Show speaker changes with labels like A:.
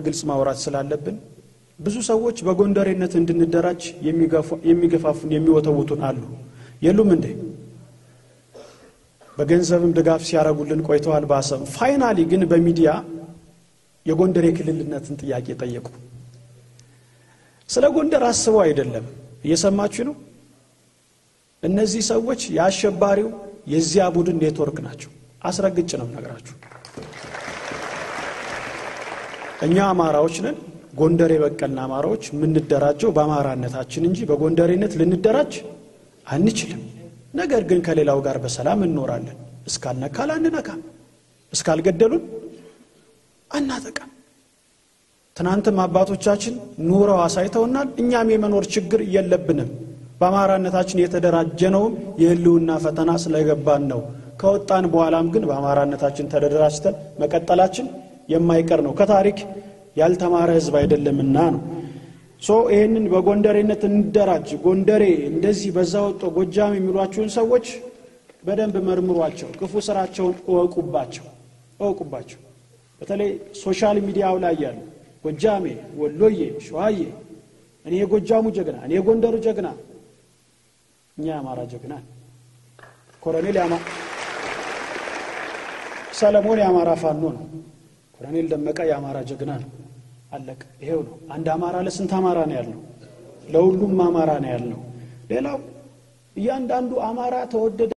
A: በግልጽ ማውራት ስላለብን ብዙ ሰዎች በጎንደሬነት እንድንደራጅ የሚገፋፉን የሚወተውቱን አሉ። የሉም እንዴ? በገንዘብም ድጋፍ ሲያደርጉልን ቆይተዋል። ባሰብ ፋይናሊ ግን በሚዲያ የጎንደር የክልልነትን ጥያቄ ጠየቁ። ስለ ጎንደር አስበው አይደለም። እየሰማችሁ ነው። እነዚህ ሰዎች የአሸባሪው የዚያ ቡድን ኔትወርክ ናቸው። አስረግጭ ነው ነገራችሁ። እኛ አማራዎች ነን። ጎንደር የበቀልን አማራዎች የምንደራጀው በአማራነታችን እንጂ በጎንደሬነት ልንደራጅ አንችልም። ነገር ግን ከሌላው ጋር በሰላም እንኖራለን። እስካልነካል አንነካም፣ እስካልገደሉን አናጠቃም። ትናንትም አባቶቻችን ኑረው አሳይተውናል። እኛም የመኖር ችግር የለብንም። በአማራነታችን የተደራጀነውም የህልውና ፈተና ስለገባን ነው። ከወጣን በኋላም ግን በአማራነታችን ተደራጅተን መቀጠላችን የማይቀር ነው። ከታሪክ ያልተማረ ህዝብ አይደለምና ነው። ሶ ይህንን በጎንደሬነት እንደራጅ፣ ጎንደሬ እንደዚህ በዛ ወጦ ጎጃም የሚሏችሁን ሰዎች በደንብ መርምሯቸው፣ ክፉ ስራቸውን እወቁባቸው እወቁባቸው። በተለይ ሶሻል ሚዲያው ላይ ያሉ ጎጃሜ፣ ወሎዬ፣ ሸዋዬ፣ እኔ የጎጃሙ ጀግና፣ እኔ የጎንደሩ ጀግና፣ እኛ የአማራ ጀግና፣ ኮሎኔል ሰለሞን የአማራ ፋኖ ነው። ኮሎኔል ደመቀ የአማራ ጀግና ነው። አለቀ። ይሄው ነው። አንድ አማራ ለስንት አማራ ነው ያልነው? ለሁሉም አማራ ነው ያልነው። ሌላው እያንዳንዱ አማራ ተወደደ